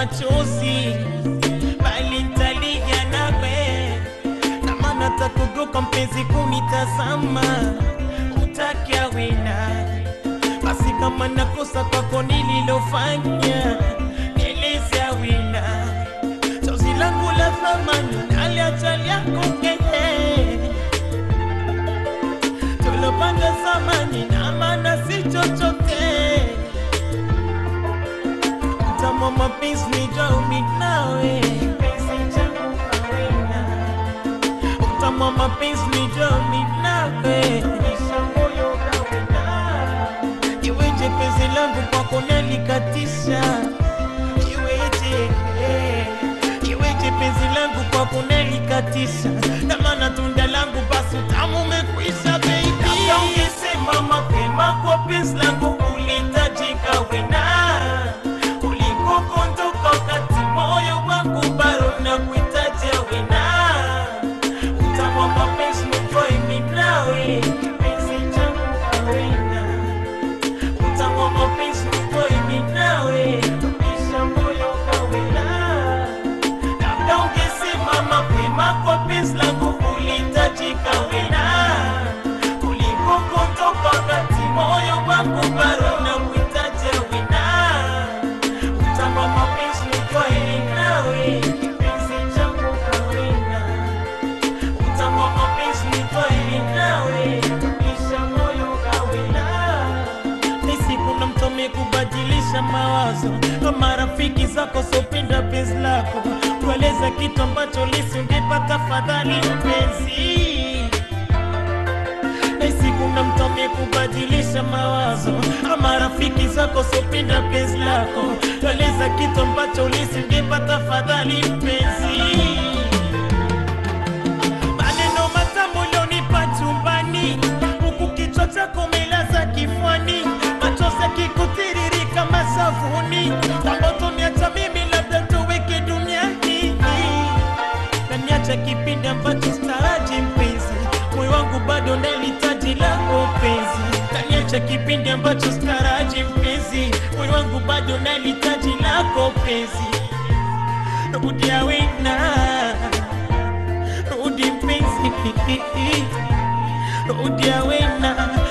machozi, bali nitalia nawe, na maana takugoka mpenzi kunitazama, utakia wina basi kama nakosa kwako nililofanya, nieleze wina chozi langu la thamani naliacha lyako keye tulopanga zamani na maana si chochote mtamo mapenzi nijaumi nawe penzi changu kawena mtamo mapenzi nijaumi nawe isha moyo kawena iweje penzi langu kwako nalikatisha iweje eh, iweje penzi langu kwako nalikatisha na maana tunda langu basi utamu umekwisha baby Labda ungesema mapema kwa penzi langu ulitajika wena kuliko kondoka wakati moyo wangu bado na kuitaja wena utamu wa mapenzi nitwae mimi nawe kipenzi changu kawena utamu wa mapenzi nitwae mimi nawe tumisha moyo kawena labda ungesema mapema kwa penzi langu ulitajika wena kuliko kutoka wakati moyo wangu bado na kuitaja wena utama mapenzi nitwae nawe kipenzi changu kawena utama mapenzi nitwae nawe tumisha moyo kawena nisi kuna mtu amekubadilisha mawazo kama rafiki zako sopenda penzi lako tueleza kitu ambacho lisingepata fadhali mpenzi nahisi kuna mtu amekubadilisha mawazo ama rafiki zako sopenda penzi lako tueleza kitu ambacho lisingepata fadhali mpenzi maneno matamu ulionipa chumbani huku kichwa chako umelaza kifwani machozi yakikutiririka mashavuni ambato niacha mimi labda tuweke duniani naniacha kipindi ambacho staraji mpenzi moyo wangu bado nalitaji lako penzi naniacha kipindi ambacho staraji mpenzi moyo wangu bado nalitaji lako penzi rudia wena rudi mpenzi rudia wena